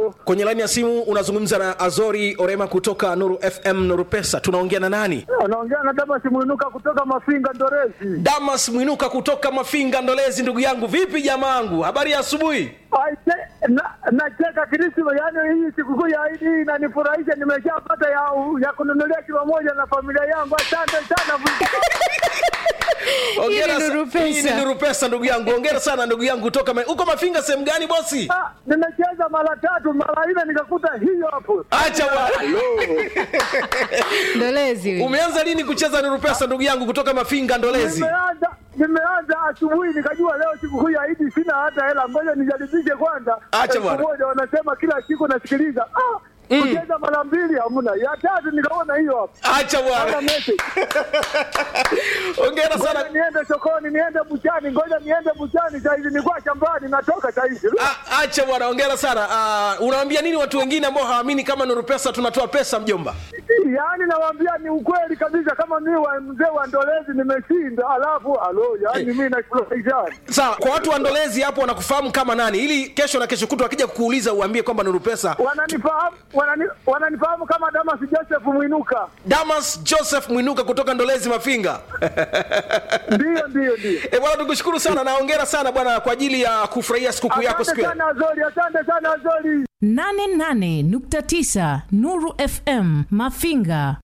Halo, kwenye laini ya simu unazungumza na azori orema kutoka nuru fm nuru pesa tunaongea na nani anaongea na Damas Mwinuka kutoka Mafinga Ndorezi. damas mwinuka kutoka mafinga ndolezi ndugu yangu vipi jamaangu habari ya asubuhi Aise, na- Nacheka Krisma, yaani hii sikukuu ya Idi hii inanifurahisha. Nimeshapata ya, ya kununulia kilo moja na familia yangu. Asante sana. Hongera Hii ni sa- Nuru Pesa. hii ni nuru pesa ndugu yangu ongera sana ndugu yangu kutoka ma- uko mafinga sehemu gani bosi Ah, Nimecheza mara tatu mara nne nikakuta hiyo hapo. acha bwana ndolezi huyu. umeanza lini kucheza nuru pesa ndugu yangu kutoka mafinga ndolezi Nimeanza nimeanza asubuhi nikajua leo sikukuu ya Idi sina hata hela, ngoja nijaribishe kwanza. Acha Elfu bwana. moja wanasema kila siku nasikiliza. Ah, kucheza mara mbili hamna, ya tatu nikaona hiyo hapo. acha Hata bwana message. ongera Ngoja sana niende sokoni, niende buchani, ngoja niende buchani saizi, nilikuwa shambani, natoka saizi. A- acha bwana ongera sana Ah, unawaambia nini watu wengine ambao hawaamini kama nuru pesa tunatoa pesa mjomba Yaani nawaambia ni ukweli kabisa, kama mimi wa mzee wa Ndolezi nimeshinda, alafu alo, yaani mimi nafurahisha. sawa kwa watu wa ndolezi hapo wanakufahamu kama nani ili kesho na kesho kutwa akija kukuuliza uambie kwamba nuru pesa Wananifahamu wanani, wananifahamu kama Damas Joseph Mwinuka. damas joseph mwinuka kutoka ndolezi mafinga Ndiyo, ndiyo, ndiyo. e bwana tukushukuru sana na ongera sana bwana kwa ajili ya kufurahia sikukuu yako Asante siku ya sana Azori, asante sana Azori. 88.9 Nuru FM Mafinga.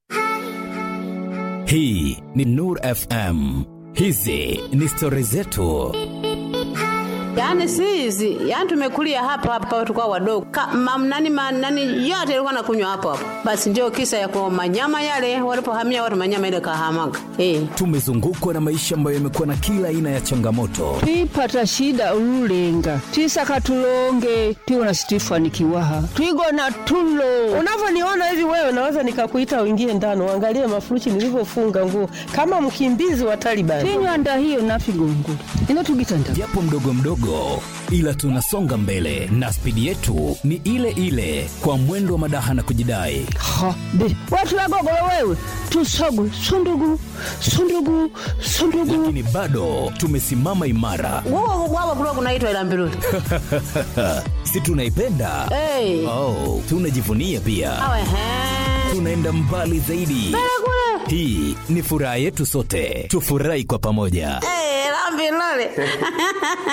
hii ni nur fm hizi ni stori zetu Yaani si hizi, yaani tumekulia hapa hapa tulikuwa wadogo. Ka, mam, nani, ma, nani yote ilikuwa nakunywa hapo hapo. Basi ndio kisa ya kwa manyama yale walipohamia watu manyama ile kahamaga. Eh. tumezungukwa na maisha ambayo yamekuwa na kila aina ya changamoto twipata shida ululenga twisaka tulonge tiwona situifanikiwaha twigona tulo unavyoniona hivi wewe naweza nikakuita uingie ndani uangalie mafuruchi nilivyofunga nguo kama mkimbizi wa Taliban. tinywanda hiyo nafigongula ino tugitanda japo mdogo mdogo ila tunasonga mbele na spidi yetu ni ile ile kwa mwendo wa madaha na kujidai ha be watulagogolo wewe tusogwe sundugu sundugu sundugu lakini bado tumesimama imara Wao wao kulikuwa kunaitwa ila mbiruli. si tunaipenda Eh. oh, tunajivunia pia Awe he. tunaenda mbali zaidi hii ni furaha yetu sote tufurahi kwa pamoja Eh, la mbiruli.